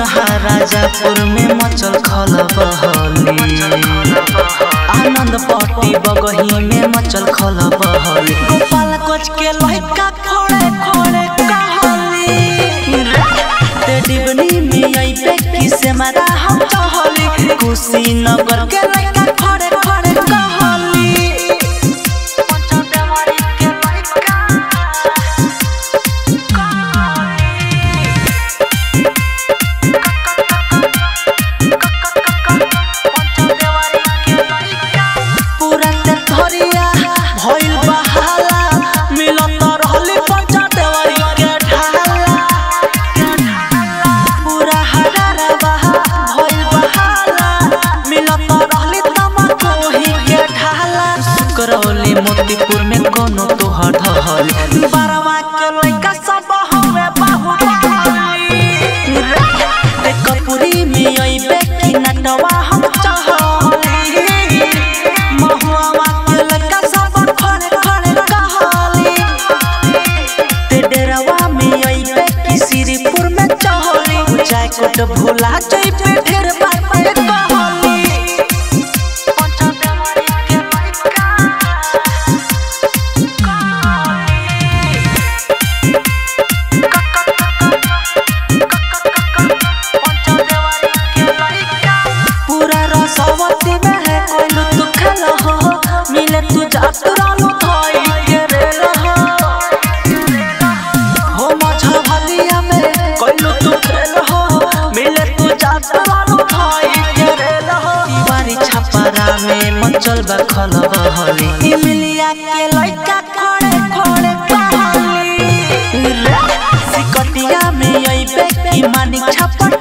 राजापुर में मचल खल बहली आनंद पट्टी बगही में मचल खल बहली गोपाल कोच के लड़का खोड़े खोड़े कहली ते डिबनी में आई पे किसे मारा हम चहली कुशीनगर के लड़का खोड़े खोड़े कहली पंचदेवरी के लड़का पूरा ते धरिया भइल बहाला मिलत रहली पंचदेवरी के ढाला पूरा हरारा बहा भइल बहाला मिलत रहली तमकोही के ढाला करौली मोतीपुर में कोनो तोहर ढहल बारवा के लइका सब हवे बाहुबली ते कपूरी में अइबे कि नटवा हम चहली महुआ के लइका सब खड़े खड़े कहली ते डेरावा में अइबे कि श्रीपुर में चहली चाय कोट भुला जइबे ढेर बात कहली पंचदेवरी के लइका पूरा रसवती में है कोइलू तू खेल हो मिले तू जात रानू थाई के रेल हो हो मझा भलिया में कोइलू तू खेल हो मिले तू जात रानू थाई के रेल हो दीवारी छपरा में मचल बा खल बहली इमलिया के लइका खड़े खड़े कहली रे सिकटिया में अइबे की मानिक छपट